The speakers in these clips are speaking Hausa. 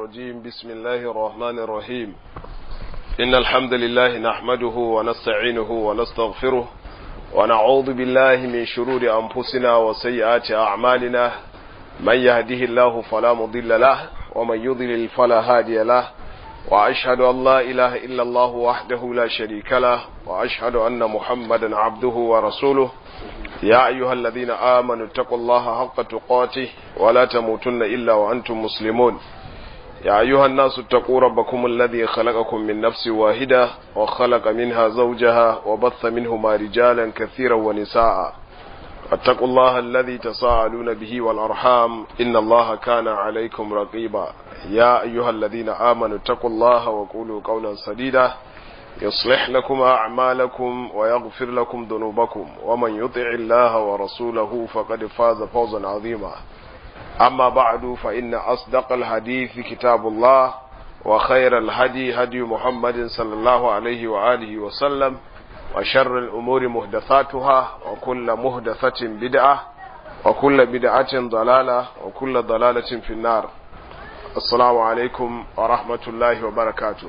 الرجيم بسم الله الرحمن الرحيم إن الحمد لله نحمده ونستعينه ونستغفره ونعوذ بالله من شرور أنفسنا وسيئات أعمالنا من يهده الله فلا مضل له ومن يضلل فلا هادي له وأشهد أن لا إله إلا الله وحده لا شريك له وأشهد أن محمدا عبده ورسوله يا أيها الذين آمنوا اتقوا الله حق تقاته ولا تموتن إلا وأنتم مسلمون يا أيها الناس اتقوا ربكم الذي خلقكم من نفس واحدة وخلق منها زوجها وبث منهما رجالا كثيرا ونساء اتقوا الله الذي تساءلون به والأرحام إن الله كان عليكم رقيبا يا أيها الذين آمنوا اتقوا الله وقولوا قولا سديدا يصلح لكم أعمالكم ويغفر لكم ذنوبكم ومن يطع الله ورسوله فقد فاز فوزا عظيما أما بعد فإن أصدق الحديث كتاب الله وخير الهدي هدي محمد صلى الله عليه وآله وسلم وشر الأمور مهدثاتها وكل مهدثة بدعة وكل بدعة ضلالة وكل ضلالة في النار السلام عليكم ورحمة الله وبركاته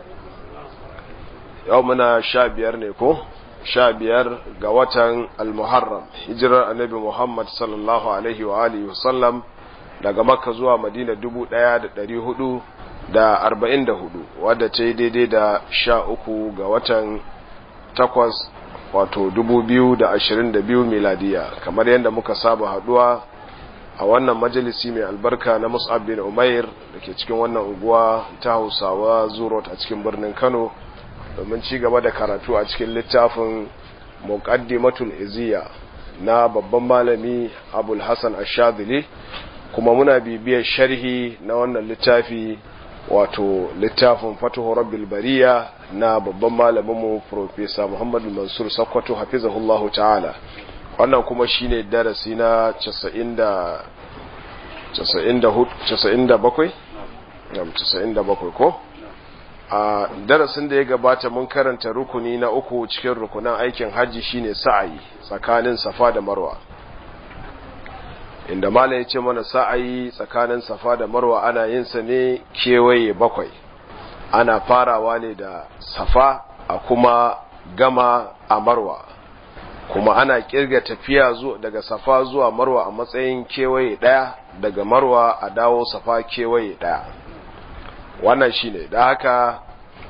yau muna sha biyar ne ko sha biyar ga watan almuharram hijirar annabi muhammad sallallahu alaihi wa alihi wasallam daga makka zuwa madina dubu daya da dari hudu da arba'in da hudu wadda ta yi daidai da sha uku ga watan takwas wato dubu biyu da ashirin da biyu miladiya kamar yadda muka saba haduwa a wannan majalisi mai albarka na mus'ab bin umair da ke cikin wannan unguwa ta hausawa zurot a cikin birnin kano domin ci gaba da karatu a cikin littafin muqaddimatul iziya na babban malami abul hasan ashadili kuma muna bibiyar sharhi na wannan littafi wato littafin fatuhu rabbil bariya na babban malaminmu professor muhammad mansur sakkwato hafizahullahu ta'ala wannan kuma shine darasi na 90 97 97 ko a darasin da ya gabata mun karanta rukuni na uku cikin rukunan aikin hajji shine sa'ayi tsakanin safa da marwa inda mala ya ce mana sa'ayi tsakanin safa da marwa ana yin sa ne kewaye bakwai ana farawa ne da safa a kuma gama a marwa kuma ana kirga tafiya daga safa zuwa marwa a matsayin kewaye daya daga marwa a dawo safa kewaye daya wannan shine da haka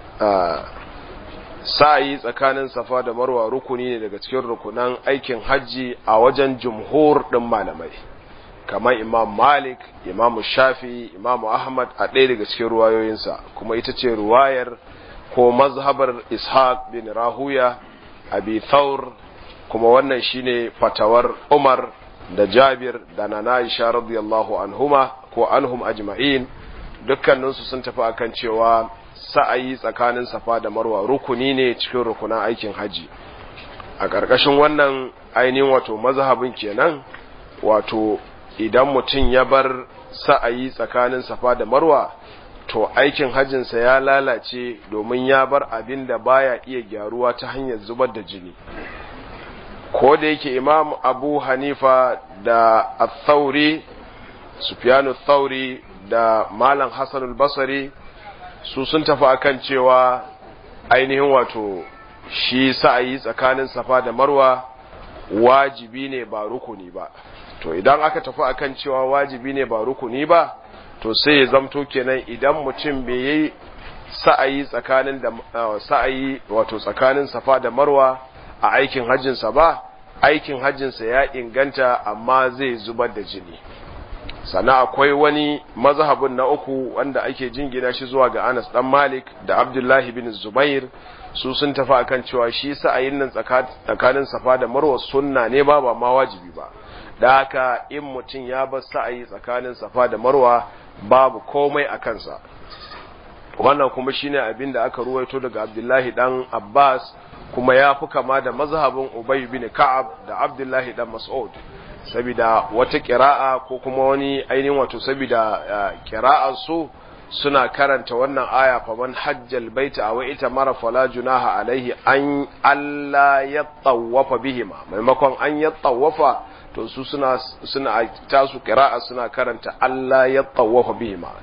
sa'ayi tsakanin safa da marwa rukuni ne daga cikin rukunan aikin hajji a wajen jumhur ɗin malamai kamar imam malik imam shafi imam ahmad a ɗaya daga cikin ruwayoyinsa kuma ita ce ruwayar ko mazhabar ishaq bin rahuya abi thawr kuma wannan shine fatawar umar da jabir da nana aisha radiyallahu anhuma ko anhum ajma'in dukkaninsu sun tafi akan cewa sa'ayi tsakanin safa da marwa rukuni ne cikin rukunan aikin haji a ƙarƙashin wannan ainihin wato mazhabin kenan wato idan mutum ya bar sa'ayi tsakanin safa da marwa to aikin hajjinsa ya lalace domin ya bar abin da baya iya gyaruwa ta hanyar zubar da jini ko da yake imam abu hanifa da athauri sufyanu thauri da malam hassanul basari su sun tafi akan cewa ainihin wato shi sa'ayi tsakanin safa da marwa wajibi ne ba rukuni ba to idan aka tafi akan cewa wajibi ne ba rukuni ba to sai ya zamto kenan idan mutum bai yi sa'ayi tsakanin da sa'ayi wato tsakanin safa da marwa a aikin hajjinsa ba aikin hajjinsa ya inganta amma zai zubar da jini sannan akwai wani mazhabin na uku wanda ake jingina shi zuwa ga Anas dan Malik da Abdullahi bin Zubair su sun tafi akan cewa shi sa'ayin nan tsakanin Safa da Marwa sunna ne ba ba ma wajibi ba da haka in mutum ya bar sa'ayi tsakanin Safa da Marwa babu komai a kansa wannan kuma shine abin da aka ruwaito daga Abdullahi dan Abbas kuma ya fi kama da mazhabin Ubay bin Ka'ab da Abdullahi dan Mas'ud saboda wata kira'a ko kuma wani ainihin wato saboda kira'ar su suna karanta wannan aya fa man hajjal baita aw ita mara fala junaha alaihi an alla yatawafa bihima maimakon an yatawafa to su suna suna tasu kira'a suna karanta Allah yatawafa bihima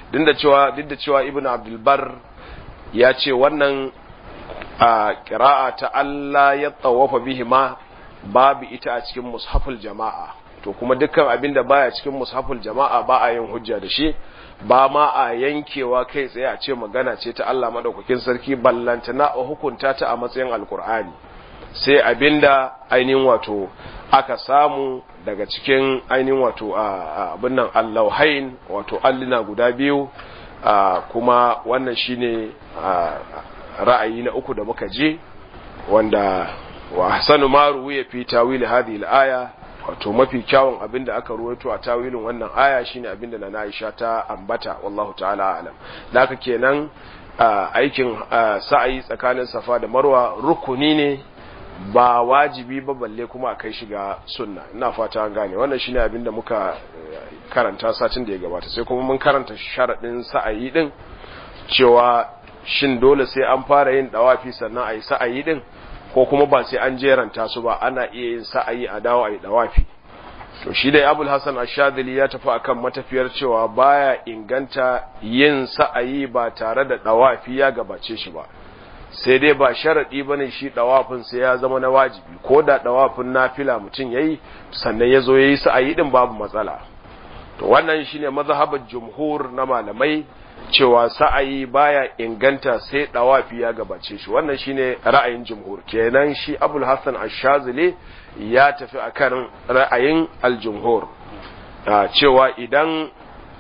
duk da cewa duk da cewa ibn abdul bar ya ce wannan a qira'a ta Allah ya tawafa bihi ma babu ita a cikin mushaful jama'a to kuma dukkan abin da baya cikin mushaful jama'a ba a yin hujja da shi ba ma a yankewa kai tsaye a ce magana ce ta Allah madaukakin sarki ballantana a hukunta ta a matsayin alkur'ani sai abinda ainihin wato aka samu daga cikin ainihin wato abin nan allahhain wato allina guda biyu kuma wannan shine ra'ayi na uku da muka je wanda wa hasanu ma ruwiya fi tawil hadhihi al-aya wato mafi kyawun abinda aka ruwaito a tawilin wannan aya shine abinda na Aisha ta ambata wallahu ta'ala alam da haka kenan aikin sa'ayi tsakanin Safa da Marwa rukuni ne ba wajibi ba balle kuma a kai shiga sunna ina fata an gane wannan shine abinda muka karanta satin da ya gabata sai kuma mun karanta sharadin sa'ayi din cewa shin dole sai an fara yin dawafi sannan ayi sa'ayi din ko kuma ba sai an jeranta su ba ana iya yin sa'ayi a dawo a yi dawafi to shi dai abul hasan ashadili ya tafi akan matafiyar cewa baya inganta yin sa'ayi ba tare da dawafi ya gabace shi ba sai dai ba sharadi bane shi dawafin sai ya zama na wajibi ko da dawafin nafila mutum yayi sannan yazo yayi sa'ayi din babu matsala to wannan shine mazhabar jumhur na malamai cewa sa'ayi baya inganta sai dawafi ya gabace shi wannan shine ra'ayin jumhur kenan shi Abul Hassan Ash-Shazili ya tafi akan ra'ayin al-jumhur cewa idan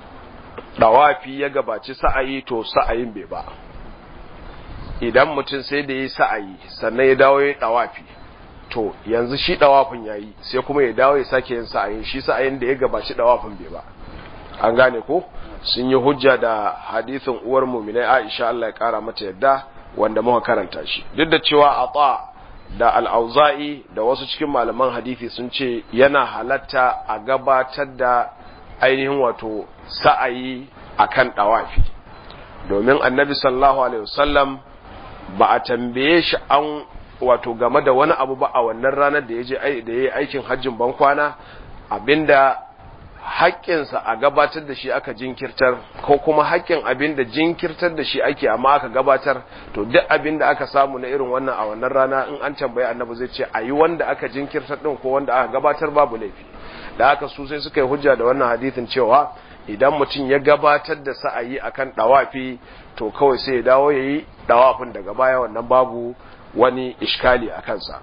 dawafi ya gabaci sa'ayi to sa'ayin bai ba idan mutum sai da yi sa'ayi sannan ya dawo ya dawafi to yanzu shi dawafin yayi sai kuma ya dawo ya sake yin sa'ayin shi sa'ayin da ya gabaci dawafin bai ba an gane ko sun yi hujja da hadisin uwar muminai Aisha Allah ya kara mata yadda wanda muka karanta shi duk da cewa ata da al-auza'i da wasu cikin malaman hadisi sun ce yana halatta a gabatar da ainihin wato sa'ayi akan dawafi domin annabi sallallahu alaihi wasallam ba a tambaye shi an wato game da wani abu ba a wannan ranar da ya je da ya yi aikin hajjin bankwana abinda haƙƙinsa a gabatar da shi aka jinkirtar ko kuma haƙƙin abin da jinkirtar da shi ake amma aka gabatar to duk abin da aka samu na irin wannan a wannan rana in an tambayi annabi zai ce a yi wanda aka jinkirtar ɗin ko wanda aka gabatar babu laifi da haka su sai suka yi hujja da wannan hadithin cewa idan mutum ya gabatar da sa'ayi akan ɗawafi to kawai sai ya dawo ya yi ɗawafin daga baya wannan babu wani iskali a kansa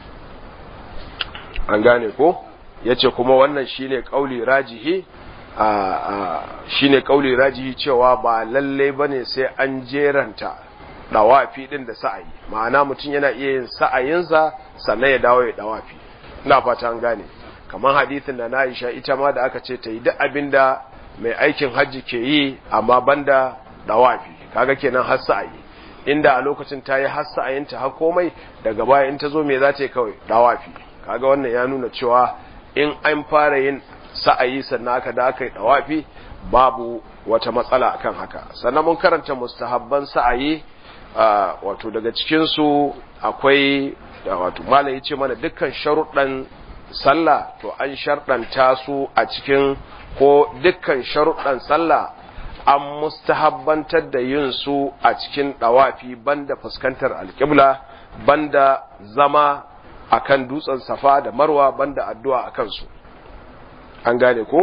an gane ko? ya ce kuma wannan shine kauli rajihi shine kauli rajihi cewa ba lalle bane sai an jeranta dawafi din da sa'ayi ma'ana mutum yana iya yin sa'ayinsa sannan ya dawo ya dawafi ina fata an gane kamar hadithin da na Aisha ita ma da aka ce ta yi duk abinda mai aikin hajji ke yi amma banda dawafi kaga kenan har sa'ayi inda a lokacin ta yi har sa'ayinta har komai daga baya in ta zo me za ta yi kawai dawafi kaga wannan ya nuna cewa in an fara yin sa'ayi sannan aka da aka yi dawafi babu wata matsala akan haka sannan mun karanta mustahabban sa'ayi wato daga cikin su akwai wato malai yace mana dukkan sharuɗan sallah to an sharɗanta su a cikin ko dukkan sharuɗan sallah an mustahabbantar da yin su a cikin dawafi banda fuskantar alƙibla banda zama akan dutsen safa da marwa banda addu'a a kansu an gane ko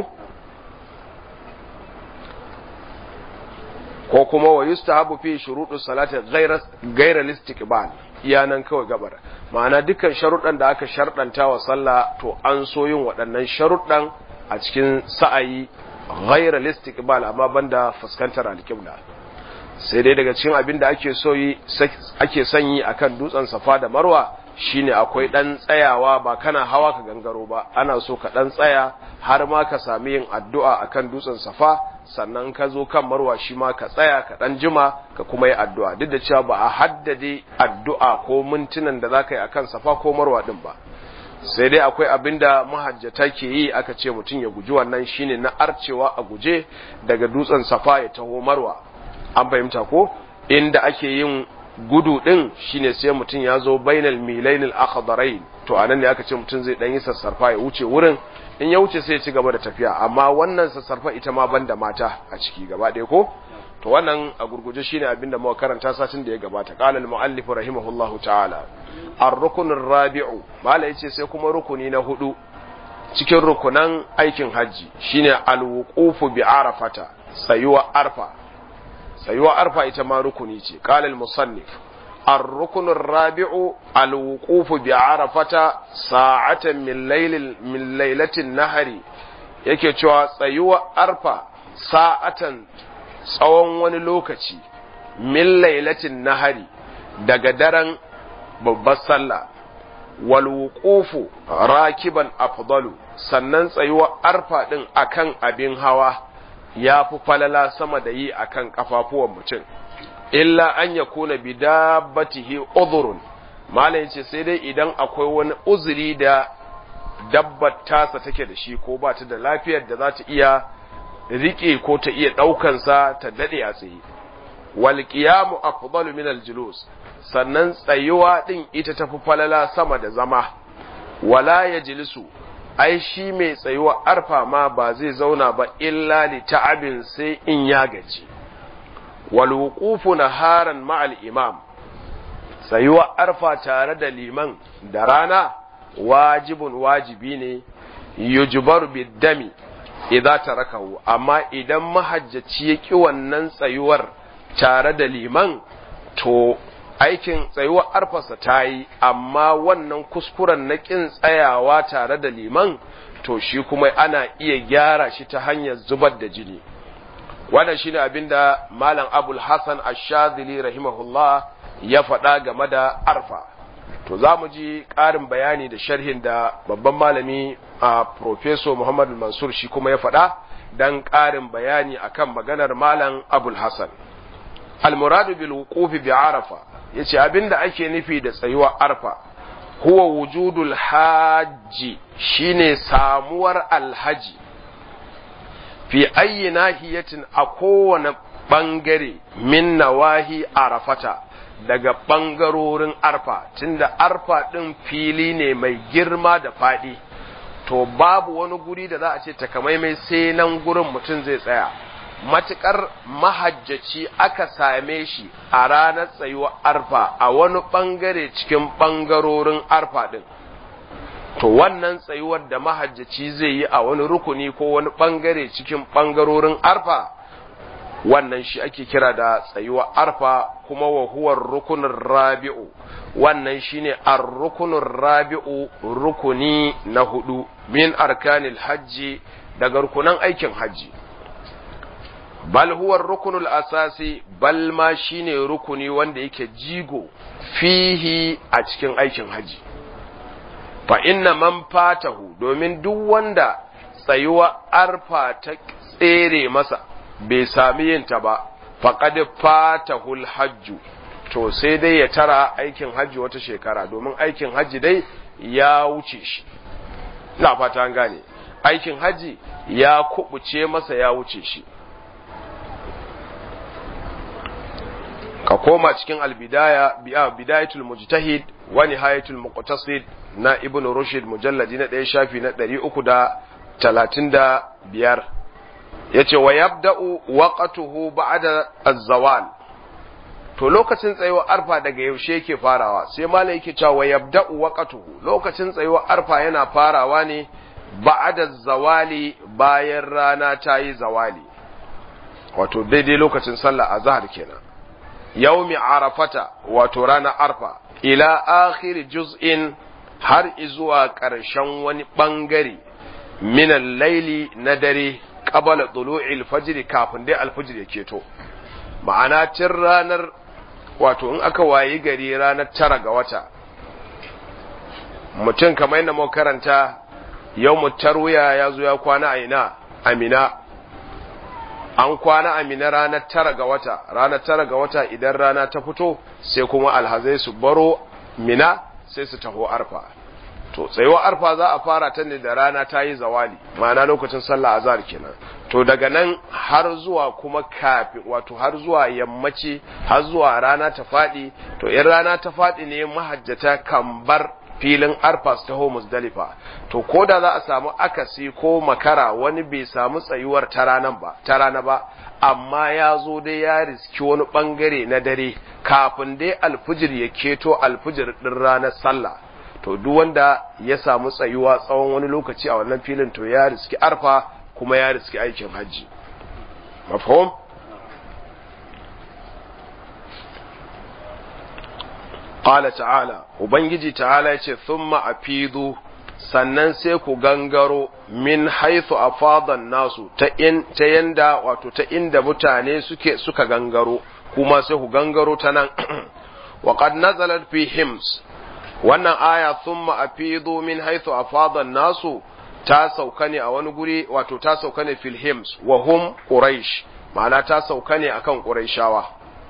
ko kuma wa yustahabu fi shuruɗu salati ghayra listiqbal iyanan kawai gabar ma'ana dukkan sharuɗan da aka sharɗanta wa sallah to an so yin waɗannan sharuɗan a cikin sa'ayi ghayra listiqbal amma banda fuskantar alƙibla sai dai daga cikin abin da ake so yi ake sanyi akan dutsen safa da marwa shine akwai dan tsayawa ba kana hawa ka gangaro ba ana so ka dan tsaya har ma ka sami yin addu'a akan dutsen safa sannan ka zo kan marwa shi ma ka tsaya ka dan jima ka kuma yi addu'a duk da cewa ba a haddade addu'a ko mintunan da zaka yi akan safa ko marwa din ba sai dai akwai abinda mahajjata ke yi aka ce mutum ya guji wannan shine na arcewa a guje daga dutsen safa ya taho marwa an fahimta ko inda ake yin gudu din shine sai mutum ya zo bainal milainil akhdarain to anan ne aka ce mutum zai dan yi sassarfa ya wuce wurin in ya wuce sai ya ci gaba da tafiya amma wannan sassarfa ita ma banda mata a ciki gaba ɗaya ko to wannan a gurguje shine abin da muka karanta satin da ya gabata qala al-muallif rahimahullahu ta'ala ar-rukn ar-rabi'u mala yace sai kuma rukuni na hudu cikin rukunan aikin haji shine al-wuqufu bi arafata sayuwa arfa sayuwa arfa ita ma rukuni ce qala al-musannif الركن الرابع الوقوف بعرفة ساعة من ليل من ليلة النهر yake cewa tsayuwa arfa sa'atan tsawon wani lokaci min lailatin nahari daga daren babbar sallah wal wuqufu rakiban afdalu sannan tsayuwa arfa din akan abin hawa ya fi falala sama da yi akan kafafuwan mutum illa an ya kuna bi dabbatihi udhurun malam yace sai dai idan akwai wani uzuri da dabbar tasa take da shi ko ba ta da lafiyar da za ta iya rike ko ta iya daukan sa ta dade a tsaye wal qiyamu afdalu min al julus sannan tsayuwa din ita tafi falala sama da zama wala yajlisu ai shi mai tsayuwa arfa ma ba zai zauna ba illa li ta'abin sai in ya gaji walwukufu naharan ma'al imam tsayuwa arfa tare da liman da rana wajibun wajibi ne yujbar biddami idza tarakahu amma idan mahajjaci ya ki wannan tsayuwar tare da liman to aikin tsayuwar arfarsa ta yi amma wannan kuskuren na kin tsayawa tare da liman to shi kuma ana iya gyara shi ta hanyar zubar da jini wannan shine abinda malam abul hasan ash-shadhili rahimahullah ya faɗa game da arfa to za mu ji ƙarin bayani da sharhin da babban malami a professor muhammad mansur shi kuma ya faɗa dan ƙarin bayani akan maganar malam abul hasan al-muradu bil wuqufi bi arafa yace abinda ake nufi da tsayuwar arfa huwa wujudul hajji shine samuwar alhaji fi ayi nahiyatin a kowane ɓangare min nawahi arafata daga ɓangarorin arfa tunda arfa ɗin fili ne mai girma da faɗi to babu wani guri da za a ce takamaimai sai nan gurin mutum zai tsaya matuƙar mahajjaci aka same shi a ranar tsayuwar arfa a wani ɓangare cikin ɓangarorin arfa ɗin to wannan tsayuwar da mahajjaci zai yi a wani rukuni ko wani bangare cikin bangarorin arfa wannan shi ake kira da tsayuwar arfa kuma wa huwa rukunin rabi'u wannan shine ar-rukunin rabi'u rukuni na hudu min arkanil hajji daga rukunan aikin hajji bal huwa rukunul asasi bal ma shine rukuni wanda yake jigo fihi a cikin aikin hajji fa inna man fatahu domin duk wanda tsayuwa arfa ta tsere masa bai sami yin ta ba faqad fatahul hajju to sai dai ya tara aikin hajji wata shekara domin aikin hajji dai ya wuce shi ina fata an gane aikin hajji ya kubuce masa ya wuce shi ka koma cikin albidaya bidayatul mujtahid wa nihayatul muqtasid na ibn rushd mujalladi na ɗaya shafi na ɗari uku da talatin da biyar ya ce wa yabda'u waqatuhu ba'da az-zawal to lokacin tsayuwar arfa daga yaushe yake farawa sai malai yake cewa wa yabda'u waqatuhu lokacin tsayuwar arfa yana farawa ne ba'da zawali bayan rana ta yi zawali wato daidai lokacin sallah azhar kenan yaumi arafata wato ranar arfa ila akhir juz'in har izuwa ƙarshen wani ɓangare minan laili na dare ƙabala tulu'il fajiri kafin dai alfajir ya keto ma'ana cin ranar wato in aka wayi gari ranar tara ga wata mutum kamar yadda muka karanta yau mutarwiya ya zo ya kwana a ina amina an kwana amina ranar tara ga wata ranar tara ga wata idan rana ta fito sai kuma alhazai su baro mina sai su taho arfa to tsayuwar arfa za a fara ta ne da rana ta yi zawali ma'ana lokacin sallah azhar kenan to daga nan har zuwa kuma kafin wato har zuwa yammaci har zuwa rana ta faɗi to in rana ta faɗi ne mahajjata kan bar filin arfa su taho musdalifa to ko da za a samu akasi ko makara wani bai samu tsayuwar ta ranan ba ta rana ba amma ya zo dai ya riski wani bangare na dare kafin dai alfijir ya keto alfijir din ranar sallah to duk wanda ya samu tsayuwa tsawon wani lokaci a wannan filin to ya riski arfa kuma ya riski aikin hajji mafhum qala ta'ala ubangiji ta'ala yace thumma afidu sannan sai ku gangaro min haythu afadan nasu ta in ta yanda wato ta inda mutane suke suka gangaro kuma sai ku gangaro ta nan wa qad nazalat fi hims wannan aya thumma afidu min haythu afadan nasu ta sauka ne a wani guri wato ta sauka ne fil hims wa hum quraish ma'ana ta sauka ne akan quraishawa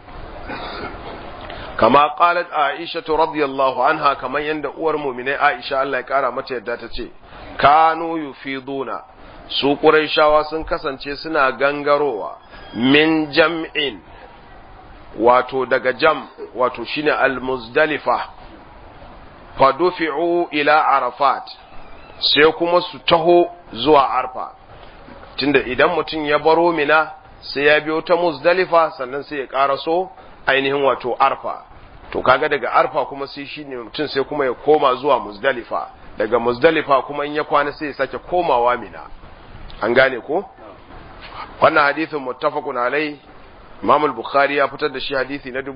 kama qalat aisha radiyallahu anha kaman yanda uwar mu'minai aisha Allah ya kara mata yadda ta ce kanu yufiduna su quraishawa sun kasance suna gangarowa min jam'in wato daga jam wato shine al-muzdalifa fadufi'u ila arafat sai kuma su taho zuwa arfa tunda idan mutum ya baro mina sai ya biyo ta muzdalifa sannan sai ya karaso ainihin wato arfa to kaga daga arfa kuma sai shine mutum sai kuma ya koma zuwa muzdalifa daga muzdalifa kuma in ya kwana sai ya sake komawa mina an gane ko wannan hadithin muttafaqun alai Imam al-Bukhari ya fitar da shi hadisi na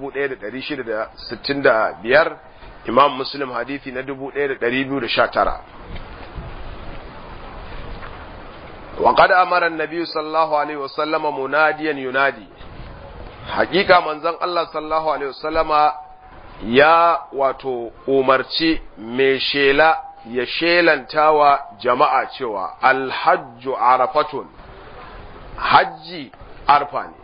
1665 Imam Muslim hadisi na 1219 وقد أمر النبي صلى الله عليه وسلم مناديا ينادي حقيقة من زن الله صلى الله عليه وسلم يا واتو umarci mai shela ya shelantawa jama'a cewa alhajju arafatun hajji arfa ne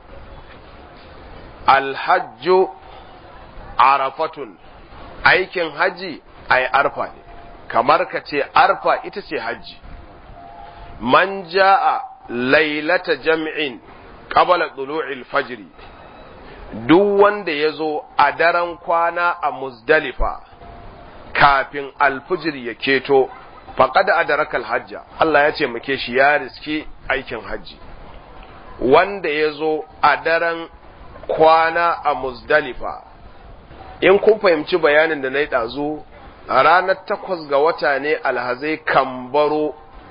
alhajju arafatun aikin hajji ai arfa ne kamar ka ce arfa ita ce hajji man ja'a lailata jam'in qabla tulu'il fajri duk wanda ya zo a daren kwana a muzdalifa kafin alfijir ya keto faqad adraka hajja Allah ya ce muke shi ya riski aikin hajji wanda ya zo a daren kwana a muzdalifa in kun fahimci bayanin da na yi ɗazu a ranar takwas ga wata ne alhazai kan baro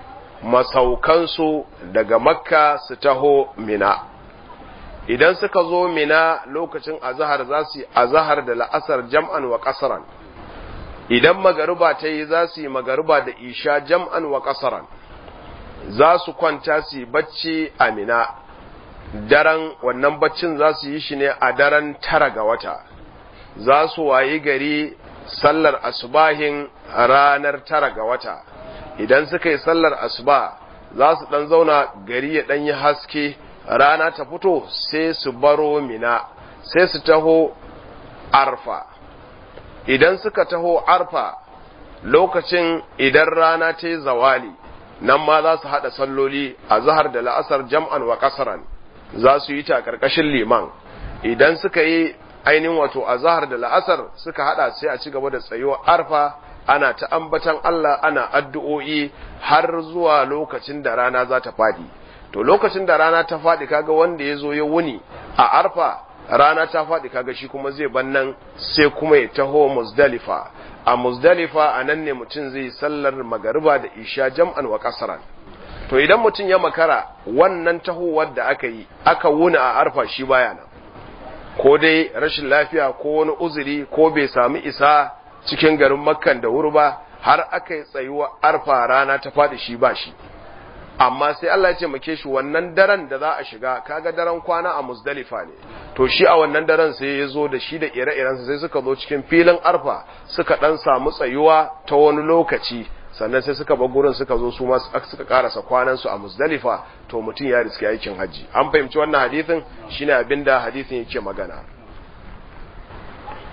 masaukansu daga makka su taho mina idan suka zo mina lokacin azahar za su yi azahar da la'asar jam'an wa ƙasaran idan magariba ta yi za su yi magariba da isha jam'an wa ƙasaran za su kwanta su yi bacci a mina daren wannan baccin za su yi shi ne a daren tara ga wata za su wayi gari sallar asubahin ranar tara ga wata idan suka yi sallar asuba za su ɗan zauna gari ya ɗan yi haske rana ta fito sai su baro mina sai su taho arfa idan suka taho arfa lokacin idan rana ta yi zawali nan ma za su haɗa salloli a zahar da la'asar jam'an wa ƙasaran za su yi ta ƙarƙashin liman idan suka yi ainihin wato a zahar da la'asar suka haɗa sai a ci gaba da tsayuwar arfa ana ta ambatan Allah ana addu'o'i har zuwa lokacin da rana za ta faɗi. To lokacin da rana ta faɗi kaga wanda ya zo ya wuni a arfa rana ta faɗi kaga shi kuma zai ban nan sai kuma ya taho muzdalifa. A muzdalifa a nan ne mutum zai sallar magariba da isha jam'an wa kasaran. To idan mutum ya makara wannan tahowar da aka yi aka wuni a arfa shi baya nan. Ko dai rashin lafiya ko wani uzuri ko bai sami isa cikin garin makkan da wuri ba har aka yi tsayuwa arfa rana ta faɗi shi ba shi amma sai Allah ya ce make shi wannan daren da za a shiga kaga daren kwana a muzdalifa ne to shi a wannan daren sai ya zo da shi da ire-irensa sai suka zo cikin filin arfa suka dan samu tsayuwa ta wani lokaci sannan sai suka bar gurin suka zo su ma suka karasa kwanan su a muzdalifa to mutum ya riski aikin haji an fahimci wannan hadisin shine abinda hadisin yake magana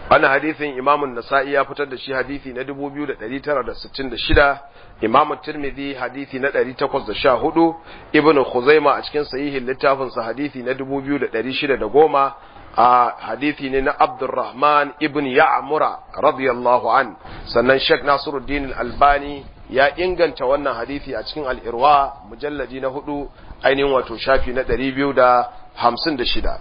wannan hadisin imamun nasa'i ya fitar da shi hadisi na 2966 imam tirmidhi hadisi na 814 ibnu khuzaima a cikin sahihin littafin sa hadisi na 2610 a hadisi ne na abdurrahman ibn ya'mura radiyallahu an sannan sheikh nasiruddin albani ya inganta wannan hadisi a cikin al-irwa mujalladi na hudu ainihin wato shafi na 256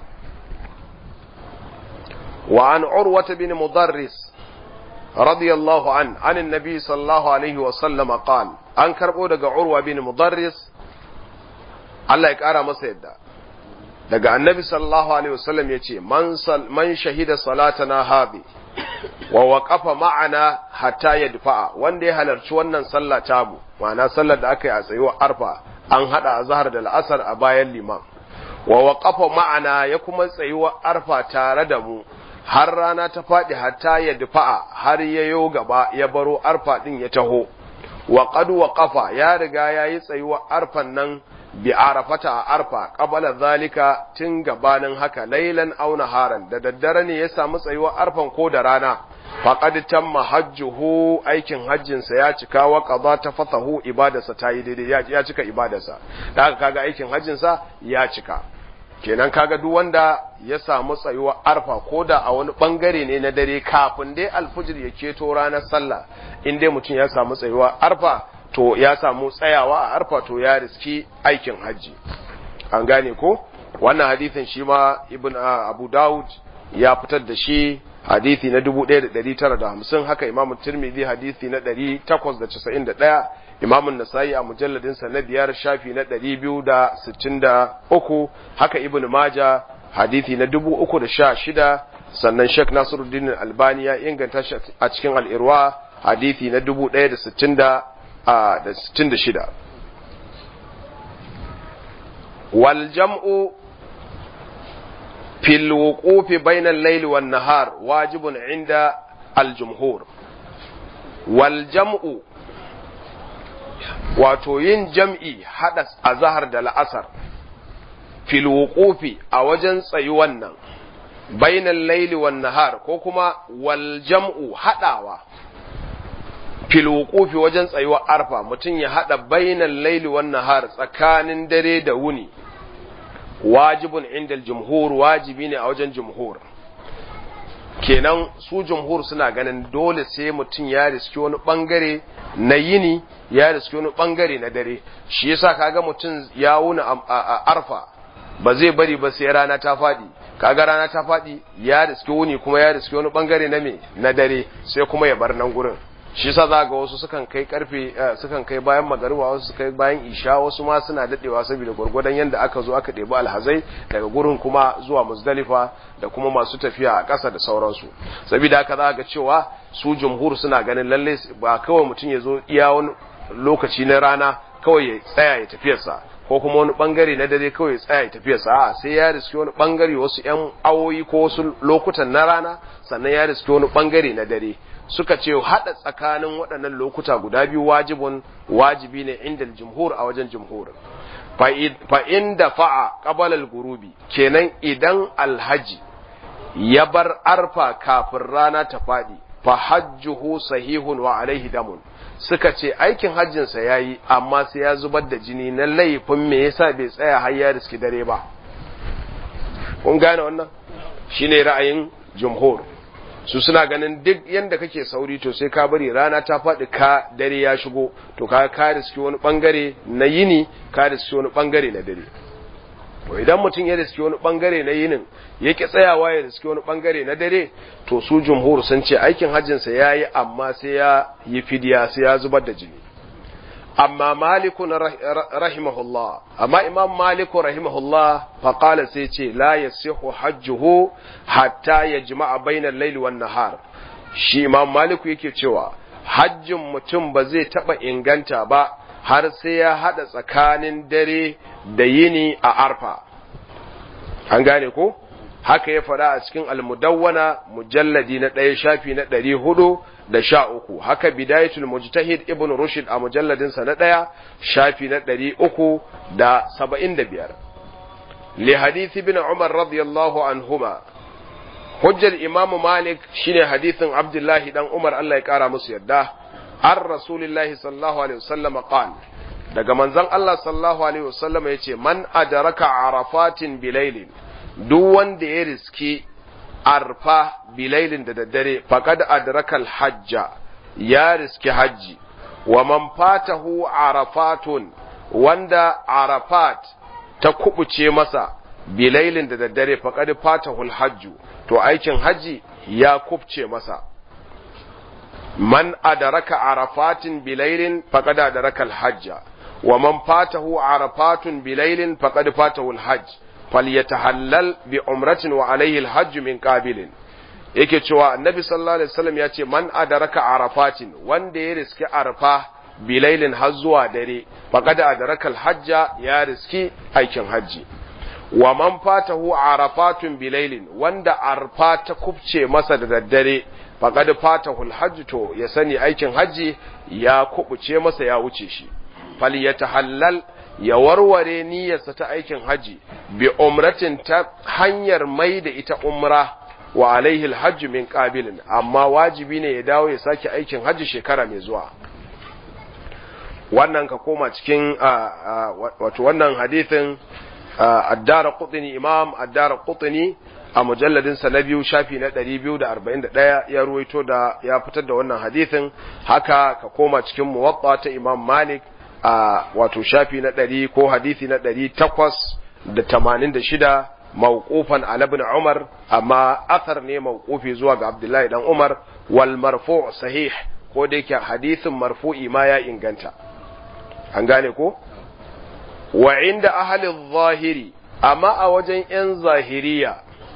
وعن عروة بن مضرس رضي الله عنه عن النبي صلى الله عليه وسلم قال أن كربو دقى عروة بن مضرس الله يكارى مسيدة دقى النبي صلى الله عليه وسلم يتي من, صل من شهد صلاتنا هذه ووقف معنا حتى يدفع وان دي هلرش ونن صلى تامو وانا صلى دقى أسيوة أرفع أن هذا ظهر الأثر أبايا الإمام ووقف معنا يكما سيوة أرفع تاردمو har rana ta faɗi hatta ya dufa'a har ya yo gaba ya baro arfa ɗin ya taho wa qad waqafa ya riga ya yi tsayuwa arfan nan bi arafata a arfa qabala zalika tun gabanin haka lailan aw naharan da daddare ne ya samu tsayuwa arfan ko da rana faqad tamma hajjuhu aikin hajjin sa ya cika wa qada tafatahu ibadarsa ta yi daidai ya cika ibadarsa da haka kaga aikin hajjin sa ya cika kenan kaga duk wanda ya samu tsayuwa arfa ko da a wani bangare ne na dare kafin dai alfujir ya keto ranar sallah in dai mutum ya samu tsayuwa arfa to ya samu tsayawa a arfa to ya riski aikin hajji an gane ko wannan hadisin shi ma ibn abu daud ya fitar da shi hadisi na 1950 haka imam tirmidhi hadisi na 891 imam nasai a mujalladin sa na biyar shafi na 263 haka ibn maja hadisi na 316 sannan sheikh nasiruddin albani ya inganta shi a cikin al-irwa hadisi na 1066 wal jam'u في الوقوف بين الليل والنهار واجب عند الجمهور والجمع wato yin jam'i haɗa a zahar da la'asar fil wuqufi a wajen tsayi wannan bainan laili wan nahar ko kuma wal jam'u haɗawa fil wuqufi wajen tsayuwa arfa mutum ya haɗa bainan laili wan nahar tsakanin dare da wuni wajibun inda jumhur wajibi ne a wajen jumhur kenan su jumhur suna ganin dole sai mutum ya riski wani bangare na yini ya riski wani bangare na dare shi yasa kaga mutum ya wuna a arfa ba zai bari ba sai rana ta faɗi kaga rana ta faɗi ya riski wuni kuma ya riski wani bangare na me na dare sai kuma ya bar nan gurin shi yasa za ga wasu sukan kai karfe sukan kai bayan magariba wasu su kai bayan isha wasu ma suna dadewa saboda gurgurdan yanda aka zo aka ɗebi alhazai daga gurin kuma zuwa muzdalifa da kuma masu tafiya a ƙasa da sauransu saboda haka za ga cewa su jumhur suna ganin lalle ba kawai mutum ya zo iya wani lokaci na rana kawai ya tsaya ya tafiyarsa ko kuma wani bangare na dare kawai ya tsaya ya tafiyarsa a sai ya riski wani bangare wasu yan awoyi ko wasu lokutan na rana sannan ya riski wani bangare na dare suka ce haɗa tsakanin waɗannan lokuta guda biyu wajibun wajibi ne inda jumhur a wajen jumhur fa inda fa'a qabalal gurubi kenan idan alhaji ya bar arfa kafin rana ta faɗi fa hajjuhu sahihun wa alaihi damun suka ce aikin hajjinsa ya yi amma sai ya zubar da jini na laifin me yasa bai tsaya har ya riski dare ba kun gane wannan shine ra'ayin jumhur su suna ganin duk yanda kake sauri to sai ka bari rana ta faɗi ka dare ya shigo to ka ka riski wani bangare na yini ka riski wani bangare na dare to idan mutum ya riski wani bangare na yinin yake tsayawa ya riski wani bangare na dare to su jumhur sun ce aikin hajjinsa ya yi amma sai ya yi fidiya sai ya zubar da jini amma malikun rahimahullah amma imam maliku rahimahullah faƙala sai ce la ya sihu hajjuhu hatta ya jima'a bainar laili wan nahar shi imam maliku yake cewa hajjin mutum ba zai taɓa inganta ba har sai ya haɗa tsakanin dare da yini a arfa an gane ko haka ya faɗa a cikin almudawwana mujalladi na ɗaya shafi na ɗari hudu da sha uku haka bidayatul mujtahid ibn rushd a mujalladinsa na ɗaya shafi na ɗari uku da saba'in da biyar li hadithi bin umar radiyallahu anhuma hujjar imamu malik shine hadithin abdullahi dan umar Allah ya kara musu yadda an rasulillahi sallallahu alaihi wasallam qal daga manzon Allah sallallahu alaihi wasallam yace man adraka arafatin bilailin duk wanda ya riski arfa bilailin da daddare faqad adraka hajja ya riski hajji wa man fatahu arafatun wanda arafat ta kubuce masa bilailin da daddare faqad fatahu hajju to aikin haji ya kubce masa man adaraka arafatin bilailin faqad adaraka alhajja wa man fatahu arafatun bilailin faqad fatahu alhajj falyatahallal bi umratin wa alayhi alhajj min qabilin yake cewa annabi sallallahu alaihi wasallam ya ce man adaraka arafatin wanda ya riski arfa bilailin har zuwa dare faqad adaraka alhajja ya riski aikin haji wa man fatahu arafatun bilailin wanda arfa ta kubce masa da daddare faqad fatahu alhajj to ya sani aikin haji ya kubuce masa ya wuce shi falyatahallal ya warware niyyarsa ta aikin haji bi umratin ta hanyar mai da ita umra wa alaihi alhajj min qabilin amma wajibi ne ya dawo ya sake aikin haji shekara mai zuwa wannan ka koma cikin wato wannan hadithin addara qutni imam addara qutni a mujalladin sa na biyu shafi na 241 ya ruwaito da ya fitar da wannan hadithin haka ka koma cikin muwatta ta imam malik a wato shafi na 100 ko hadisi na 886 mawqufan ala ibn umar amma athar ne mawqufi zuwa ga abdullahi dan umar wal marfu' sahih ko da yake hadisin marfu'i ma ya inganta an gane ko wa inda ahalin zahiri amma a wajen ‘yan zahiriya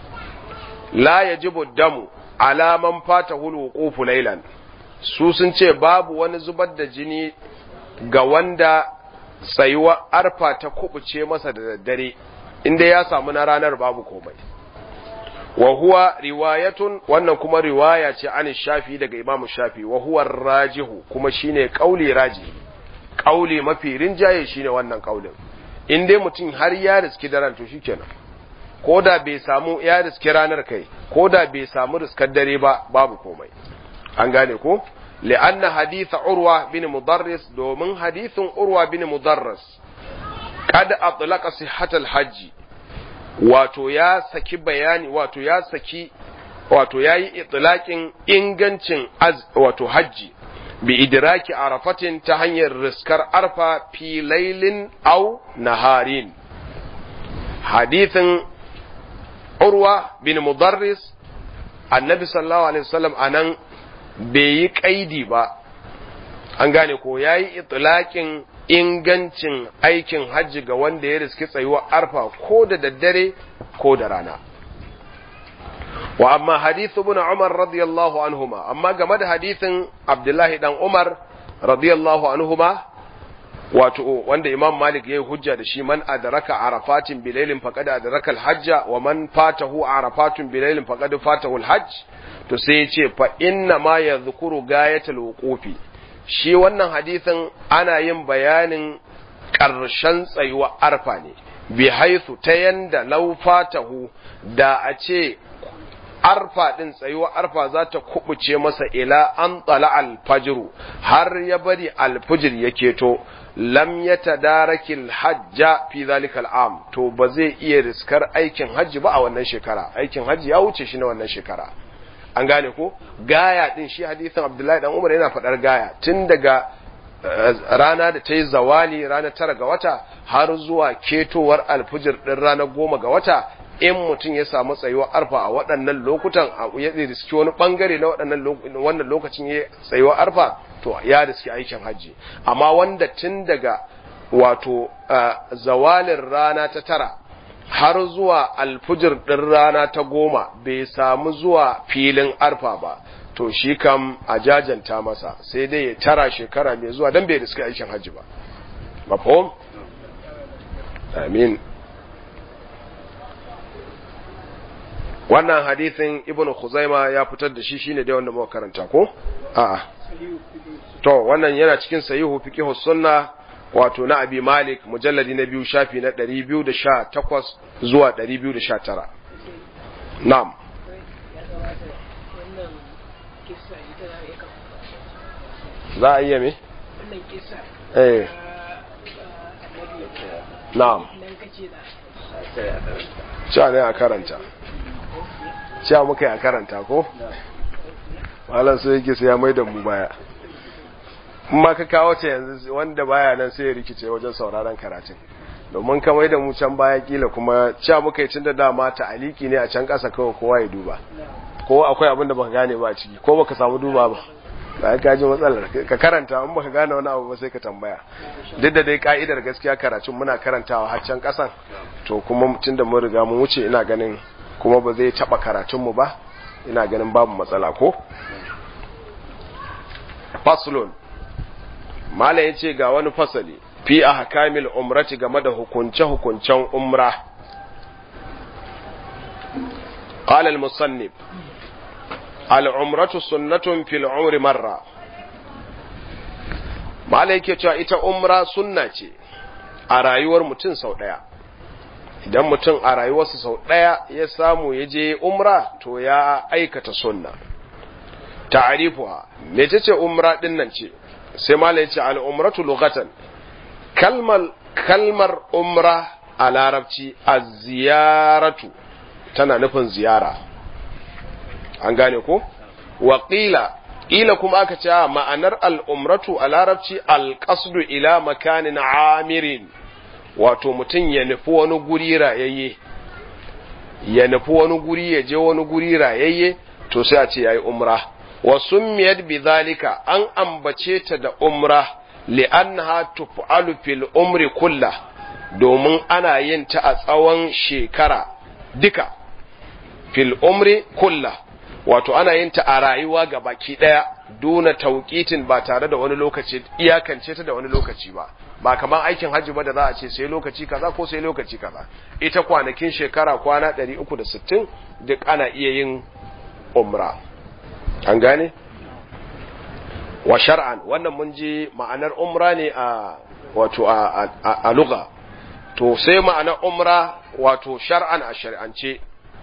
la ya ji damu alaman fata hulu lailan su sun ce babu wani zubar da jini ga wanda tsayuwa arfa ta kubuce masa da daddare inda ya samu na ranar babu komai wa huwa riwayatun wannan kuma riwaya ce an shafi daga imamu shafi wa huwa rajihu kuma shine kauli rajihi kauli mafi rinjaye shine wannan kaulin in dai mutum har ya riski daren to shikenan ko da bai samu ya riski ranar kai ko da bai samu riskar dare ba babu komai an gane ko li'anna haditha urwa bin mudarris domin hadithin urwa bin mudarris kad atlaqa sihhatal hajji wato ya saki bayani wato ya saki wato yayi itlaqin ingancin wato hajji bi idraki arafatin ta hanyar riskar arfa fi lailin au naharin hadithin urwa bin mudarris annabi sallallahu alaihi wasallam anan bai yi kaidi ba an gane ko yayi itlaqin ingancin aikin hajji ga wanda ya riski tsayuwar arfa ko da daddare ko da rana wa amma hadithu ibn Umar radiyallahu anhuma amma game da hadithin Abdullahi dan Umar radiyallahu anhuma wato wanda Imam Malik yayi hujja da shi man adraka arafatin bilailin faqad adraka al-hajja wa man fatahu arafatun bilailin faqad fatahu al-hajj to sai yace fa inna ma yadhkuru gayatul wuqufi shi wannan hadithin ana yin bayanin ƙarshen tsayuwa arfa ne bi haithu ta yanda law fatahu da a ce arfa din tsayuwa arfa za ta kubuce masa ila an tsala alfajiru har ya bari alfijir ya keto lam ya tadarakil hajja fi zalika al'am to ba zai iya riskar aikin hajji ba a wannan shekara aikin hajji ya wuce shi na wannan shekara an gane ko gaya din shi hadisin abdullahi dan umar yana faɗar gaya tun daga rana da ta yi zawali ranar tara ga wata har zuwa ketowar alfijir ɗin ranar goma ga wata in mutum ya samu tsayuwar arfa a waɗannan lokutan ya riski wani ɓangare na waɗannan wannan lokacin ya tsayuwar arfa to ya riski aikin hajji amma wanda tun daga wato zawalin rana ta tara har zuwa alfijir ɗin rana ta goma bai samu zuwa filin arfa ba to shi kam a jajanta masa sai dai ya tara shekara mai zuwa don bai riski aikin hajji ba mafahim amin wannan hadithin ibnu khuzaima ya fitar da shi shine dai wanda muka karanta ko a'a to wannan yana cikin sahihu fiqh sunna wato na abi malik mujalladi na biyu shafi na 218 zuwa 219 na'am kisa ita za a iya kafa za a iya me wannan kisa eh ta annabi na'am nan kace da cewa ne a karanta cewa muka yi a karanta ko malam sai yake sai ya mai da mu baya in ma ka kawo ta yanzu wanda baya nan sai ya rikice wajen sauraron karatun domin ka mai da mu can baya kila kuma cewa muka yi tunda dama ta aliki ne a can ƙasa kawai kowa ya duba ko akwai abin da baka gane ba a ciki ko baka samu duba ba ba ka ji matsalar ka karanta in baka gane wani abu ba sai ka tambaya duk da dai ka'idar gaskiya karatun muna karantawa har can kasan to kuma tunda mun riga mun wuce ina ganin kuma ba zai taba karatun mu ba ina ganin babu matsala ko faslun mala yace ga wani fasali fi ahkamil umrati game da hukunce hukuncen umra قال المصنف al'umratu sunnatun fil umri marra mala yake cewa ita umra sunna ce a rayuwar mutum sau ɗaya idan mutum a rayuwarsa sau ɗaya ya samu ya je umra to ya aikata sunna ta'arifuwa mece ce umra ɗin nan ce sai mala ya ce al'umratu lugatan kalmar kalmar umra a larabci a ziyaratu tana nufin ziyara an gane ko waƙila ƙila kuma aka ce ma'anar al'umratu a larabci alƙasdu ila makanin amirin wato mutum ya nufi wani guri rayayye ya nufi wani guri ya je wani guri rayayye to sai a ce ya yi umra wa summiyat bi zalika an ambace ta da umra li'annaha tuf'alu fil umri kulla domin ana yin ta a tsawon shekara duka fil umri kulla wato ana yin ta a rayuwa ga baki daya duna tauqitin ba tare da wani lokaci iyakance ta da wani lokaci ba ba kamar aikin hajji ba da za a ce sai lokaci kaza ko sai lokaci kaza ita kwanakin shekara kwana 360 duk ana iya yin umra an gane wa shar'an wannan mun ji ma'anar umra ne a wato a a lugha to sai ma'anar umra wato shar'an a shari'ance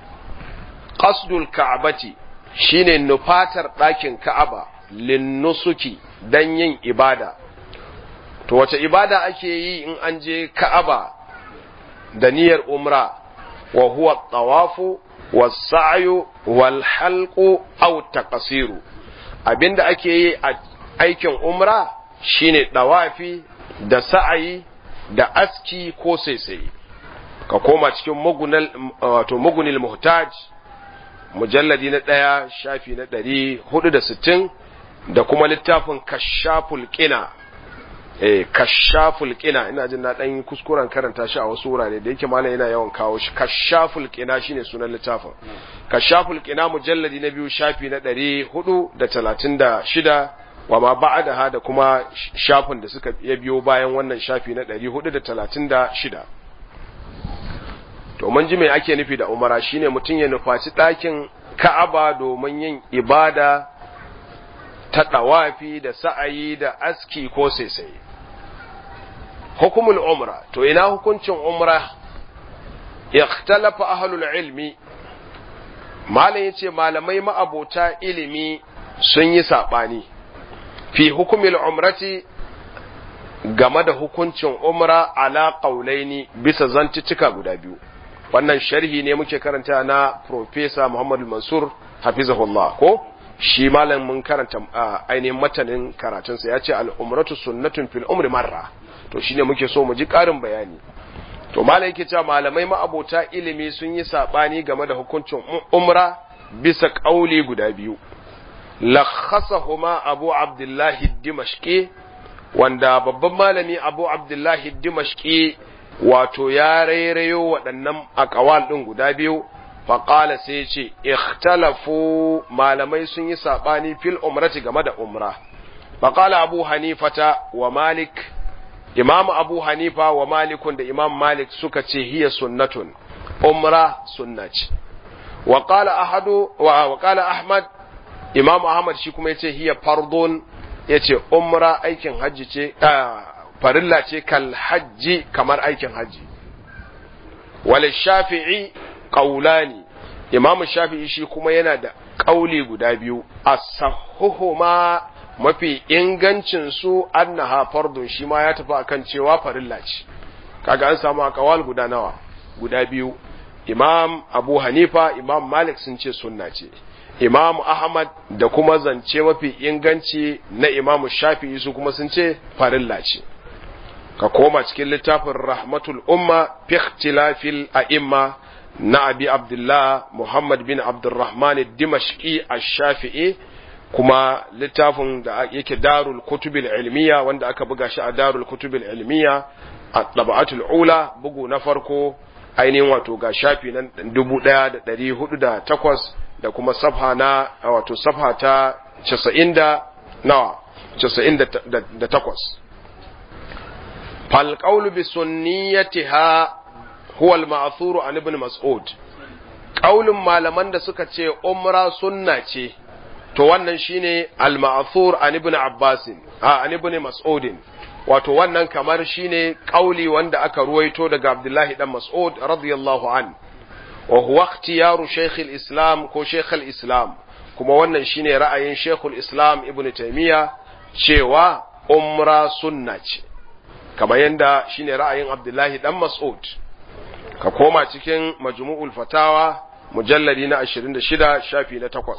qasdul ka'bati shine nufatar ɗakin ka'aba linnusuki dan yin ibada to wace ibada ake yi in an je ka'aba da niyyar umra wa huwa tawafu was-sa'yu wal halqu aw taqsiru abinda ake yi a aikin umra shine dawafi da sa'ayi da aski ko saisaye ka koma cikin mugunal wato mugunil muhtaj mujalladi na ɗaya shafi na ɗari hudu da sittin da kuma littafin kashaful ƙina eh kashaful ƙina ina jin na ɗan kuskuren karanta shi a wasu wurare da yake malam yana yawan kawo shi kashaful ƙina shine sunan littafin kashaful ƙina mujalladi na biyu shafi na ɗari hudu da talatin da shida wa ma ba'adaha da kuma shafin da suka ya biyo bayan wannan shafi na ɗari hudu da talatin da shida to mun ji me ake nufi da umara shine mutum ya nufaci ɗakin ka'aba domin yin ibada ta ɗawafi da sa'ayi da aski ko saisaye hukumul umra to ina hukuncin umra ikhtalafa ahlul ilmi malam yace malamai ma'abota ilimi sun yi sabani fi hukumil umrati game da hukuncin umra ala qaulaini bisa zantuttuka guda biyu wannan sharhi ne muke karanta na Profesa Muhammad Mansur hafizahullah ko shi malam mun karanta ainihin matanin karatunsa ya ce al'umratu sunnatun fil umri marra to shine muke so mu ji ƙarin bayani to malam yake cewa malamai ma'abota ilimi sun yi sabani game da hukuncin umra bisa ƙauli guda biyu lakhasahuma abu abdullahi dimashqi wanda babban malami abu abdullahi dimashqi wato ya rairayo waɗannan akawal ɗin guda biyu faƙala sai ce ikhtalafu malamai sun yi saɓani fil umrati game da umra faƙala abu hanifata wa malik imam abu hanifa wa malikun da imam malik suka ce hiya sunnatun umra sunna ce wa qala ahadu wa qala ahmad imam ahmad shi kuma yace hiya fardun yace umra aikin hajji ce farilla ce kal hajji kamar aikin hajji wal shafi'i qaulani imam shafi'i shi kuma yana da kauli guda biyu as-sahuhuma mafi ingancin su annaha fardun shi ma ya tafi akan cewa farilla ce kaga an samu akawal guda nawa guda biyu imam abu hanifa imam malik sun ce sunna ce imam ahmad da kuma zance mafi inganci na imam shafi'i su kuma sun ce farilla ce ka koma cikin littafin rahmatul umma fi ikhtilafil a'imma na abi abdullah muhammad bin abdurrahman dimashqi ash-shafi'i kuma littafin da yake darul kutubil ilmiya wanda aka buga shi a darul kutubil ilmiya a tabaatul ula bugu na farko ainihin wato ga shafi nan 1408 da kuma safha na wato safha ta 90 da nawa 98 fal qawlu bi sunniyatiha huwa al ma'thuru an ibn mas'ud qaulun malaman da suka ce umra sunna ce to wannan shine al ma'thur an ibn abbas a an ibn mas'ud wato wannan kamar shine kauli wanda aka ruwaito daga abdullahi dan mas'ud radiyallahu an wa huwa ikhtiyaru shaykh al-islam ko shaykh al-islam kuma wannan shine ra'ayin shaykh al-islam ibn taymiya cewa umra sunna ce kamar yanda shine ra'ayin abdullahi dan mas'ud ka koma cikin majmu'ul fatawa mujalladi na 26 shafi na 8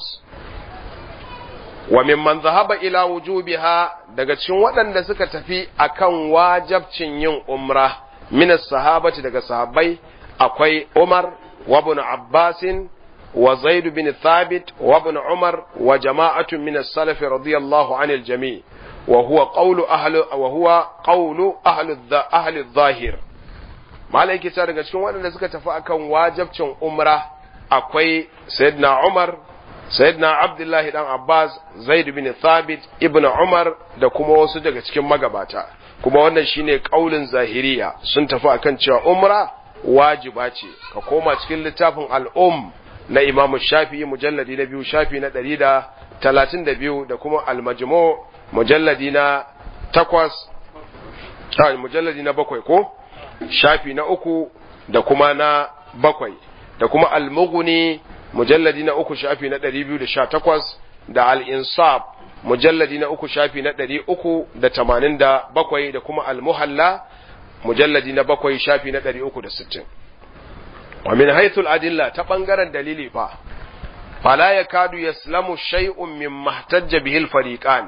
wa mimman zahaba ila wujubiha daga cikin waɗanda suka tafi akan wajabcin yin umra min sahabati daga sahabbai akwai Umar wa ibn Abbas wa Zaid bin Thabit wa ibn Umar wa jama'atun min as-salaf radiyallahu anil jami' wa huwa qawlu ahli wa huwa qawlu ahli ahli adh-dhahir malai kita daga cikin waɗanda suka tafi akan wajabcin umra akwai sayyidina Umar sayyidina abdullahi dan abbas zaid bin thabit ibnu umar da kuma wasu daga cikin magabata kuma wannan shine kaulin zahiriya sun tafi akan cewa umra wajiba ce ka koma cikin littafin al-um na imam shafi'i mujalladi na biyu shafi na ɗari da talatin da biyu da kuma al-majmu mujalladi na takwas mujalladi na bakwai ko shafi na uku da kuma na bakwai da kuma al-mughni mujalladi na uku shafi na ɗari biyu da sha takwas da al'insaf mujalladi na uku shafi na ɗari uku da tamanin da bakwai da kuma almuhalla mujalladi na bakwai shafi na ɗari uku da sittin. wa min haithul adilla ta ɓangaren dalili fa fala ya kadu ya slamu shay'un min mahtajja bihil fariqan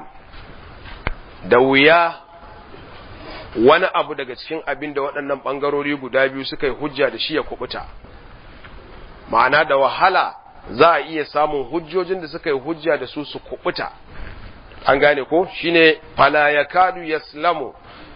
da wuya wani abu daga cikin abin da waɗannan ɓangarori guda biyu suka yi hujja da shi ya kubuta ma'ana da wahala za a iya samun hujjojin da suka yi hujja da su su kubuta an gane ko shine fala yakadu yaslamu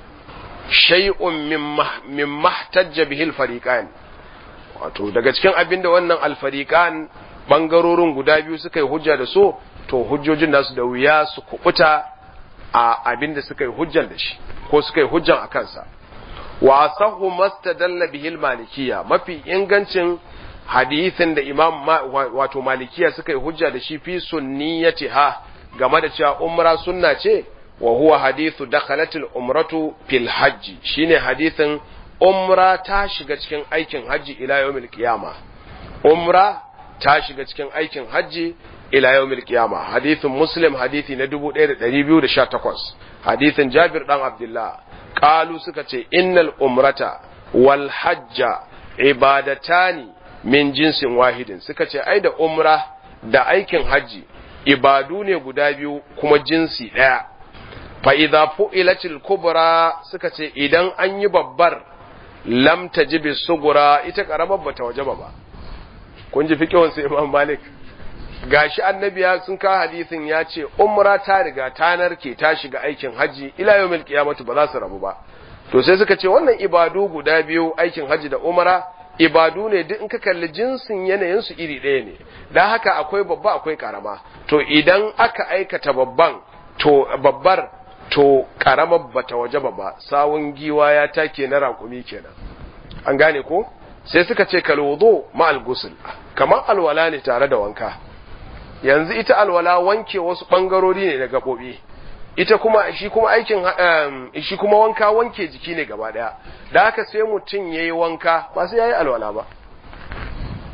shay'un min mahtajja bihi al-fariqan wato daga cikin abinda wannan al-fariqan bangarorin guda biyu suka yi hujja da su to hujjojin nasu da wuya su kubuta a abinda suka yi hujjan da shi ko suka yi hujjan a kansa wa asahu mastadalla bihi al-malikiyya mafi ingancin hadisin da imam wato malikiya suka yi hujja da shi fi sunniyatiha game da cewa umra sunna ce wa huwa hadithu dakhalatil umratu fil hajji shine hadisin umra ta shiga cikin aikin hajji ila yawmil qiyama umra ta shiga cikin aikin hajji ila yawmil qiyama hadithin muslim hadithi na 1218 hadithin jabir dan abdullah qalu suka ce innal umrata wal hajja ibadatani min jinsin wahidin suka ce ai da umra da aikin hajji ibadu ne guda biyu kuma jinsi ɗaya fa idza fu'ilatil kubra suka ce idan an yi babbar lam tajibi sugura ita karamar bata wajaba ba kun ji fiqhun sai Imam Malik gashi annabiya sun ka hadisin ya ce umra ta riga ta narke ta shiga aikin hajji ila yawmil qiyamati ba za su rabu ba to sai suka ce wannan ibadu guda biyu aikin hajji da umra ibadu ne duk in ka kalli jinsin yanayinsu iri ɗaya ne don haka akwai babba akwai karama to idan aka aikata babban to babbar to karamar bata waje ba sawun giwa ya take na raƙumi kenan an gane ko sai suka ce kalwudu ma'al gusul kamar alwala ne tare da wanka yanzu ita alwala wanke wasu ɓangarori ne na gaɓoɓi ita kuma shi kuma aikin shi kuma wanka wanke jiki ne gaba daya da haka sai mutum yayi wanka ba sai yayi alwala ba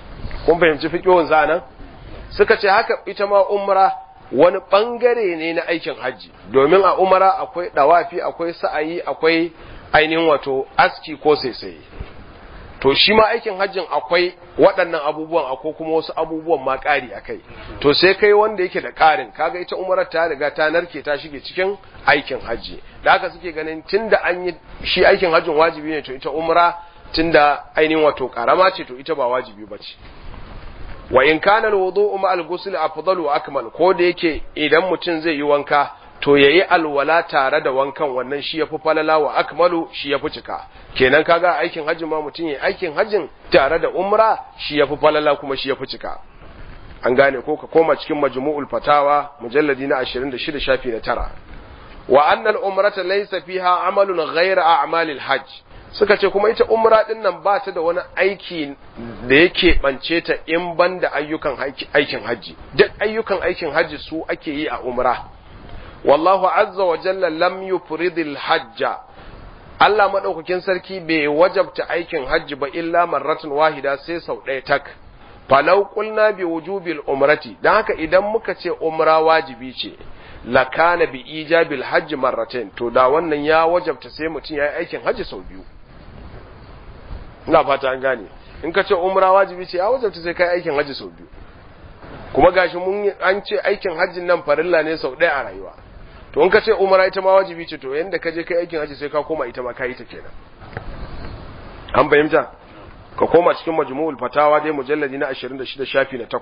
kun fahimci fiqhun sa nan suka ce haka ita ma umra wani bangare ne na aikin hajji domin a umara akwai dawafi akwai sa'ayi akwai ainihin wato aski ko saisaye to shi ma aikin hajjin akwai waɗannan abubuwan akwai kuma wasu abubuwan ma ƙari a kai to sai kai wanda yake da ƙarin kaga ita umarar ta riga ta narke ta shige cikin aikin hajji da haka suke ganin tunda an yi shi aikin hajjin wajibi ne to ita umra tunda ainihin wato ƙarama ce to ita ba wajibi ba ce wa in kana alwudu'u ma al-ghusl afdalu wa akmal ko da yake idan mutum zai yi wanka to yayi alwala tare da wankan wannan shi yafi falala wa akmalu shi yafi cika kenan kaga aikin hajjin ma mutum yayi aikin hajjin tare da umra shi yafi falala kuma shi yafi cika an gane ko ka koma cikin majmu'ul fatawa mujalladi na 26 shafi na tara wa anna al-umrata laysa fiha amalun ghayra a'malil hajj suka ce kuma ita umra din nan ba ta da wani aiki da yake bance ta in ban da ayyukan aikin hajji duk ayyukan aikin hajji su ake yi a umra wallahu azza wa jalla lam yufridil hajja Allah madaukakin sarki bai wajabta aikin hajji ba illa marratun wahida sai sau ɗaya tak falau qulna bi wujubil umrati dan haka idan muka ce umra wajibi ce lakana bi ijabil hajji marratain to da wannan ya wajabta sai mutum ya yi aikin hajji sau biyu ina fata an gane in ka ce umra wajibi ce ya wajabta sai kai aikin hajji sau biyu kuma gashi mun an ce aikin hajjin nan farilla ne sau ɗaya a rayuwa to in ka ce umra ita ma wajibi ce to yanda ka je kai aikin hajji sai ka koma ita ma kai ta kenan an fahimta ka koma cikin majmu'ul fatawa dai mujalladi na 26 shafi na 8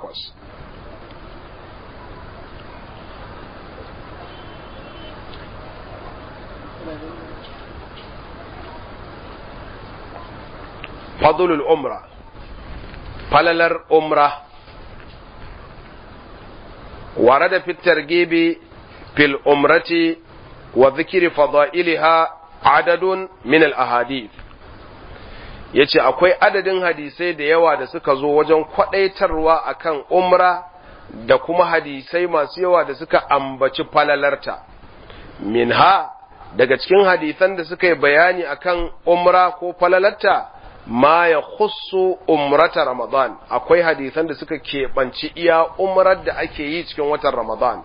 fadlul umra falalar umra ورد في الترغيب في الأمرة وذكر فضائلها عدد من الأحاديث yace akwai adadin hadisai da yawa da suka zo wajen kwadaitarwa akan umra da kuma hadisai masu yawa da suka ambaci falalarta minha daga cikin hadisan da suka yi bayani akan umra ko falalarta ma ya khussu umrata Ramadan akwai hadisan da suka keɓanci iya umrar da ake yi cikin watan Ramadan.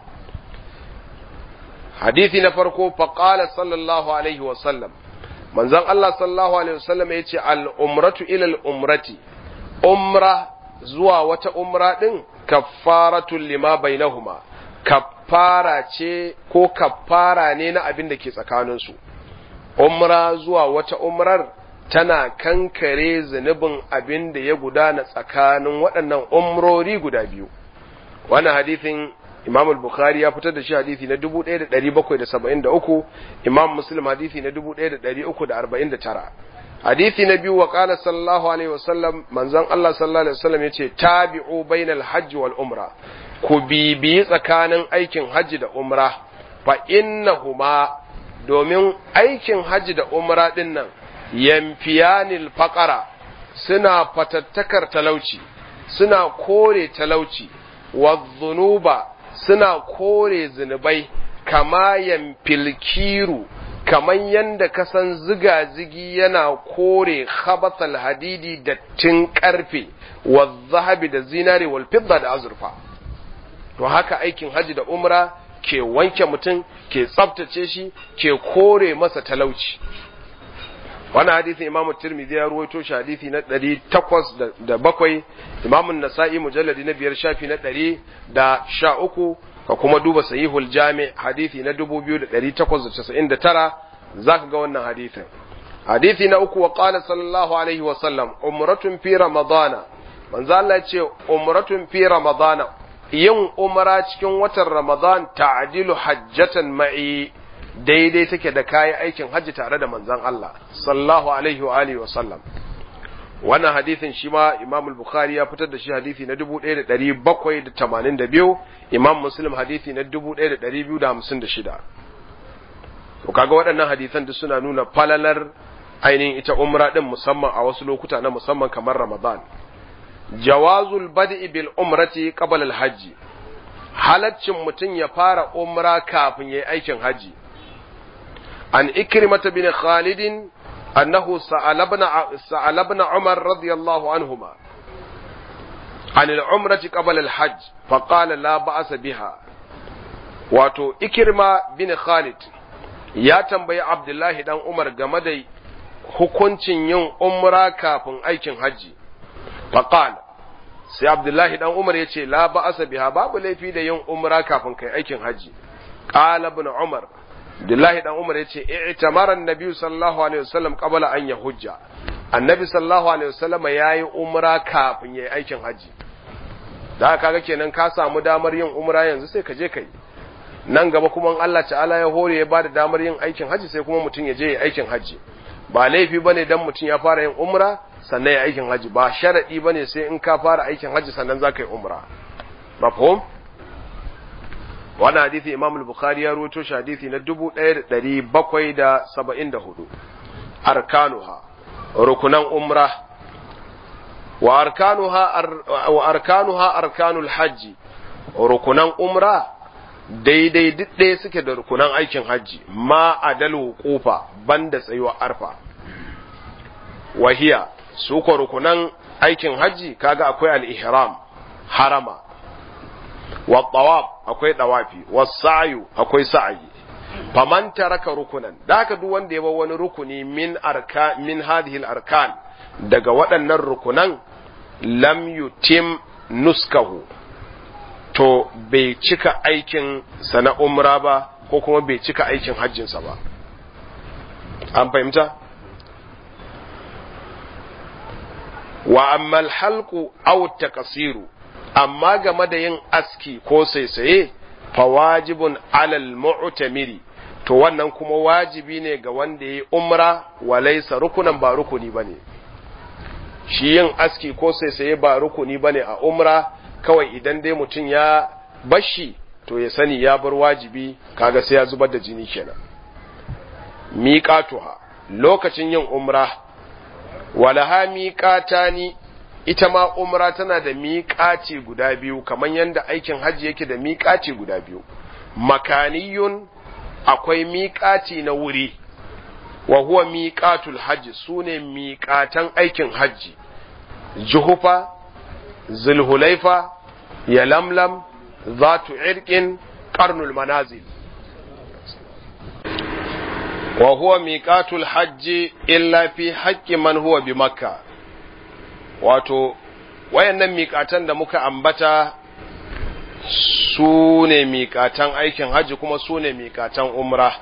Hadisi na farko faƙala sallallahu Alaihi wasallam, manzon Allah sallallahu Alaihi wasallam ya ce al'umratu ilal umrati, umra zuwa wata umra ɗin kaffaratun lima bainahuma kaffara ce ko kaffara ne na abin da ke tsakaninsu. Umra zuwa wata umrar tana kankare zunubin abin da ya gudana tsakanin waɗannan umrori guda biyu wannan hadithin imam al-bukhari ya fitar da shi hadithi na 1773 imam muslim hadithi na 1349 hadithi na biyu wa qala sallallahu alaihi wasallam manzon Allah sallallahu alaihi wasallam yace tabi'u bainal hajji wal umra ku bibi tsakanin aikin hajji da umra fa innahuma domin aikin hajji da umra din nan yamfiyanil faƙara suna fatattakar talauci suna kore talauci wadzunuba suna kore zunubai kama yamfilkiru kaman yanda kasan ziga-zigi yana kore khabathal hadidi dattin karfe zahabi da zinare wal fidda da azurfa to haka aikin haji da umra ke wanke mutum ke tsaftace shi ke kore masa talauci wannan hadisin imam tirmidhi ya ruwaito shi hadisi na ɗari takwas da bakwai imam nasa'i mujalladi na biyar shafi na ɗari da sha uku ka kuma duba sahihul jami hadisi na dubu biyu da ɗari takwas da casa'in da tara za ka ga wannan hadisin hadisi na uku wa qala sallallahu alaihi wa sallam umratun fi ramadana manzo Allah ya ce umratun fi ramadana yin umra cikin watan ramadan ta'dilu hajjatan ma'i daidai take da kayan aikin hajji tare da manzan Allah sallallahu alaihi wa alihi wa sallam wannan hadisin shi ma Imam al-Bukhari ya fitar da shi hadisi na 1782 Imam Muslim hadisi na 1256 to kaga waɗannan hadisan duk suna nuna falalar ainihin ita umra din musamman a wasu lokuta na musamman kamar Ramadan jawazul bad'i bil umrati qabla al-hajj halaccin mutum ya fara umra kafin yayi aikin haji عن إكرمة بن خالد أنه سأل ابن, سأل ابن عمر رضي الله عنهما عن العمرة قبل الحج فقال لا بأس بها wato ikirma bin Khalid ya tambayi Abdullahi dan Umar game da hukuncin yin umra kafin aikin hajji faqal sai Abdullahi dan Umar ya ce la ba'asa biha babu laifi da yin umra kafin kai aikin hajji qala ibn Umar Abdullahi dan Umar ya ce i'tamara an-nabi sallallahu alaihi wasallam qabla an yahujja annabi sallallahu alaihi wasallam yayi umra kafin yayi aikin hajji da kaga kenan ka samu damar yin umra yanzu sai ka je kai nan gaba kuma Allah ta'ala ya hore ya bada damar yin aikin hajji sai kuma mutum ya je ya aikin hajji ba laifi bane dan mutum ya fara yin umra sannan ya aikin hajji ba sharadi bane sai in ka fara aikin hajji sannan za ka yi umra mafhum wannan hadisi Imam al-Bukhari ya rawaito shi hadisi na 1774 arkanuha rukunan umra wa arkanuha wa arkanuha arkanul hajji rukunan umra daidai duk ɗaya suke da rukunan aikin hajji ma adal wuqufa banda tsayuwa arfa wahiya su ko rukunan aikin hajji kaga akwai al-ihram harama wa tawaf akwai dawafi wa sa'yu akwai sa'yi faman taraka rukunan da haka duk wanda ya bar wani rukuni min arka min hadhihi al-arkan daga waɗannan rukunan lam yutim nuskahu to bai cika aikin sa na umra ba ko kuma bai cika aikin hajjinsa ba an fahimta wa ammal halqu aw takasiru amma game da yin aski ko saisaye fa wajibun alal mu'tamiri to wannan kuma wajibi ne ga wanda yayi umra wa laysa rukunan ba rukuni bane shi yin aski ko saisaye ba rukuni bane a umra kawai idan dai mutum ya bashi to ya sani ya bar wajibi kaga sai ya zubar da jini kenan miqatuha lokacin yin umra walaha miqatani ita ma umra tana da miƙaci guda biyu kamar yadda aikin hajji yake da miƙaci guda biyu makaniyun akwai miƙaci na wuri wa huwa miƙatul hajji su ne miƙatan aikin hajji juhufa zulhulaifa yalamlam zatu irkin karnul manazil wa huwa miƙatul hajji illa fi haƙƙi man huwa bi makka wato wayannan miƙatan da muka ambata su ne miƙatan aikin hajji kuma su ne miƙatan umra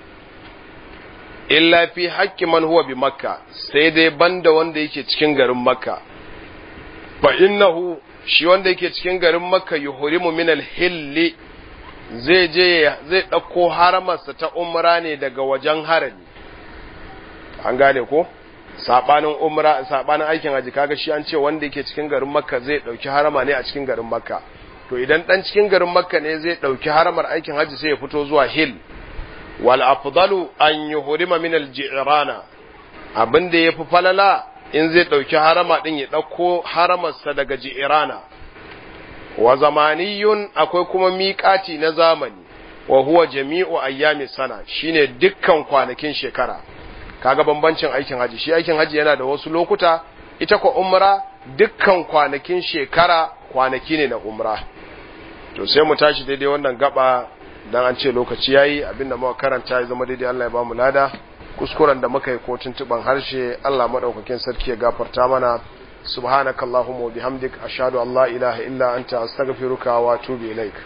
illa fi haƙƙi man huwa bi makka sai dai banda wanda yake cikin garin makka fa innahu shi wanda yake cikin garin makka yuhrimu min al-hilli zai je zai ɗauko haramarsa ta umra ne daga wajen harami an gane ko sabanin umra sabanin aikin haji kaga shi an ce wanda yake cikin garin makka zai dauki harama ne a cikin garin makka to idan dan cikin garin makka ne zai dauki haramar aikin haji sai ya fito zuwa hill wal afdalu an yuhrima min al ji'rana abin da yafi falala in zai dauki harama din ya dauko haramarsa daga ji'rana wa zamaniyun akwai kuma miƙati na zamani wa huwa jami'u ayyami sana shine dukkan kwanakin shekara kaga bambancin aikin haji shi aikin haji yana da wasu lokuta ita ko umra dukkan kwanakin shekara kwanaki ne na umra to sai mu tashi daidai wannan gaba dan an ce lokaci yayi abinda muka karanta ya zama daidai Allah ya bamu lada kuskuren da muka yi ko tuntuban harshe Allah madaukakin sarki ya gafarta mana subhanakallahumma wa bihamdik ashhadu an la ilaha illa anta astaghfiruka wa atubu ilaik